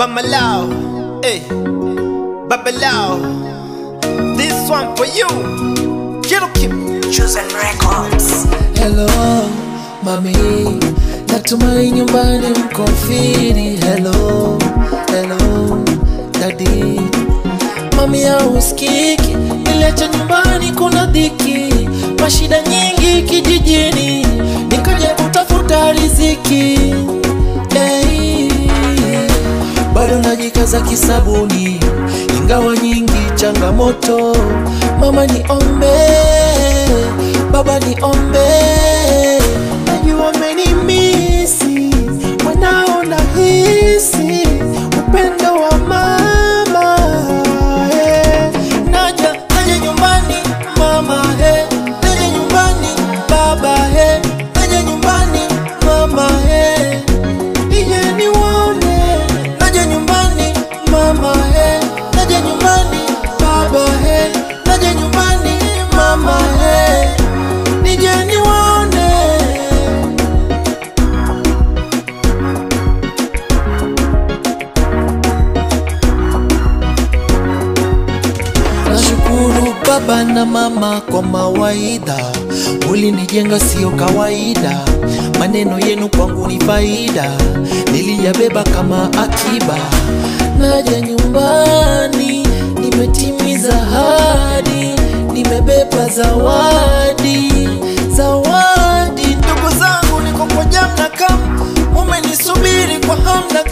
Bamalao, hey, Babalao. This one for you. Quiero que Chosen Records. Hello mami, natumai nyumbani mko fiti. Hello, hello dadi, mami hausikiki, niliacha nyumbani kuna dhiki, mashida nyingi kijijini, nikaja kutafuta riziki hey. Bado najikaza kisabuni, ingawa nyingi changamoto. Mama niombe, baba niombe, najua umenimisi, mwanao nahisi upendo wa mama eh. Naja, naja nyumbani mama eh. Naja nyumbani baba eh. Naja nyumbani mama eh. Nije niwaone, naja nyumbani mama he, naja nyumbani baba he, naja nyumbani mama he, nije niwaone. Nashukuru baba na mama kwa mawaidha, mulinijenga sio kawaida, maneno yenu kwangu ni faida, niliyabeba kama akiba. Naja nyumbani, nimetimiza hadi, nimebeba zawadi, zawadi. Ndugu zangu, niko kwa jam na kam, mumenisubiri kwa hamu na